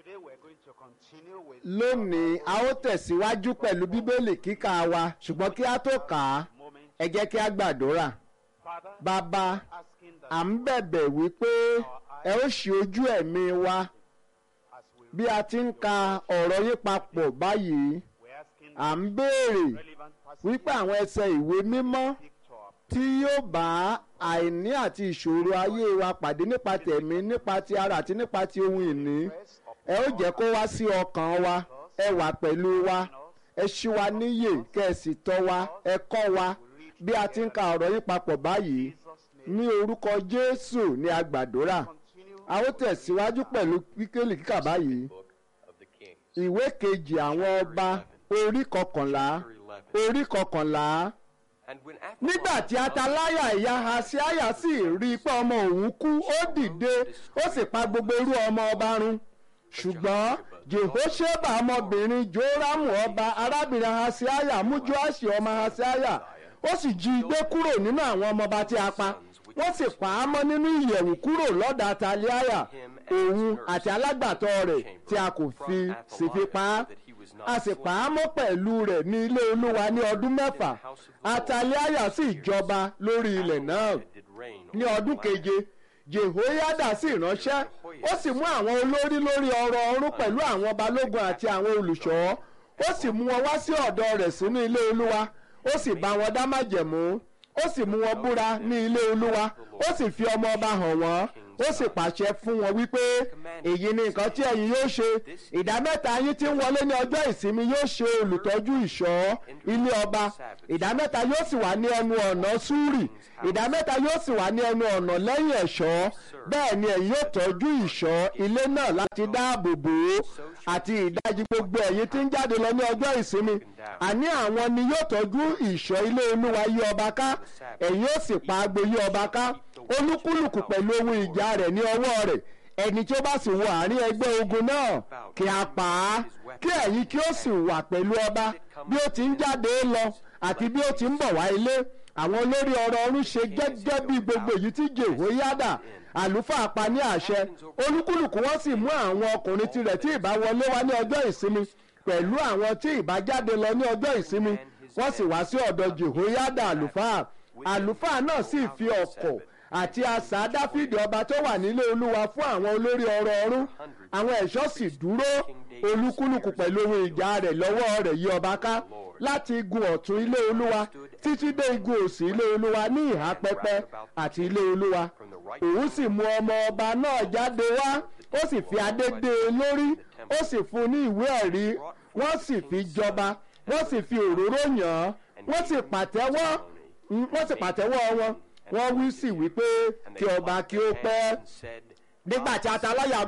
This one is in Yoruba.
Today we're going to continue with lónìí a ó tẹ̀síwájú pẹ̀lú bíbélì kíkà wa ṣùgbọ́n kí a tó kà á moment. ẹ jẹ́ kí a gbàdúrà Father, bàbá asking that à ń bẹ̀bẹ̀ wípé ẹ ó ṣí ojú ẹ̀mí wa as we bí a ti ń ka ọ̀rọ̀ yín papọ̀ báyìí we're asking à ń béèrè relevant passages wípé àwọn ẹsẹ̀ ìwé mímọ́ picture tí yóò bá àìní àti ìṣòro ayé wa pàdé nípa tẹ̀mí nípa ti ara àti nípa ti ohun ìní press of ẹ ó jẹ́ kó wá sí ọkàn wa ẹ wà pẹ̀lú wa ẹ ṣí wa níyè kẹ́ ẹ sì tọ́ wa ẹ kọ́ wa bí a ti ń ka ọ̀rọ̀ yín papọ̀ báyìí Jesus' name. ní orúkọ Jésù ní a gbàdúrà Continue a ó tẹ̀síwájú pẹ̀lú kíkélì kíkà báyìí book of the Kings, ìwé kejì àwọn ọba orí kọkànlá chapter 11. orí kọkànlá And when nígbà tí ataláyà ìyá Hasiaya sì rí i pé ọmọ òun kú ó dìde ó sì pa gbogbo irú ọmọ ọba run ṣùgbọ́n Jehoṣeba ọmọbìnrin Jórámù ọba arábìnrin Hasiaya mú Joaṣi ọmọ Hasiaya ó sì jí i gbé kúrò nínú àwọn ọmọọba tí a pa wọ́n sì pa á mọ́ nínú ìyẹ̀wù kúrò lọ́dọ̀ Ataliaya òun àti alágbàtọ́ rẹ̀ tí a kò fi sì fi pa á a sì pa á mọ́ pẹ̀lú rẹ̀ ní ilé olúwa ní ọdún mẹ́fà Ataliaya sì jọba lórí ilẹ̀ náà did rain ní ọdún keje jehoiada sì ránṣẹ́ ó sì mú àwọn olórí lórí ọrọ̀ ọ̀rún pẹ̀lú àwọn balógun àti àwọn olùṣọ́ ó sì mú wọn wá sí ọ̀dọ̀ rẹ̀ sínú ilé olúwa ó sì bá wọn dá májẹ̀mú ó sì mú wọn búra ní ilé olúwa ó sì fi ọmọ ọba hàn wọ́n ó sì pàṣẹ fún wọn wípé èyí ni nǹkan tí ẹ̀yin yóò ṣe ìdá mẹ́ta yín tí ń wọlé ní ọjọ́ ìsinmi yóò ṣe olùtọ́jú ìṣọ́ ilé ọba ìdá mẹ́ta yóò sì wà ní ẹnu ọ̀nà súrì ìdá mẹ́ta yóò sì wà ní ẹnu ọ̀nà lẹ́yìn ẹ̀ṣọ́ bẹ́ẹ̀ ni ẹ̀yin yóò tọ́jú ìṣọ́ ilé náà láti dáàbò bò ó àti ìdajì gbogbo ẹ̀yin tí ń jáde lọ ní ọjọ́ ìsinmi àní àwọn ni yóò tọ́jú ìṣọ́ ilé olúwa yí ọba ká ẹ̀yin yóò sì pa agbo yí ọba ká olúkúlùkù pẹ̀lú ohun ìjà rẹ̀ ní ọwọ́ rẹ̀ ẹni tí ó bá sì wọ àárín ẹgbẹ́ ogun náà kí a pa á kí ẹ̀yin kí ó sì wà pẹ̀lú ọba bí ó ti ń jáde lọ àti bí ó ti ń bọ̀ wá ilé àwọn olórí ọrọ̀ ọ̀run ṣe gẹ́gẹ́ bí gbogbo èyí tí Jehoiada àlùfáà pa ní àṣẹ olúkúlùkù wọn sì mú àwọn ọkùnrin tirẹ̀ tí ìbá wọlé wá ní ọjọ́ ìsinmi pẹ̀lú àwọn tí ìbá jáde lọ ní ọjọ́ ìsinmi wọ́n sì wá sí ọ̀dọ̀ Jehoiada àlùfáà àlùfáà náà sì fi ọ̀kọ̀ àti asà dáfídì ọba tó wà nílé olúwa fún àwọn olórí ọrọ̀ ọ̀run àwọn ẹ̀ṣọ́ sì dúró olúkúlùkù pẹ̀lú ohun ìjà rẹ̀ lọ́wọ́ rẹ̀ yí ọba ká láti igun ọ̀tún ilé olúwa títí dé igun òsì ilé olúwa ní ìhà pẹpẹ àti ilé olúwa òun sì mú ọmọ ọba náà jáde wá ó sì fi adé dé e lórí ó sì fún un ní ìwé ẹ̀rí wọ́n sì fi jọba wọ́n sì fi òróró yàn án wọ́n sì pàtẹ́wọ́ wọ́n sì pàtẹ́wọ́ wọn wọ́n wí sí wípé kí ọba kí ó pẹ́ nígbà tí ataláyà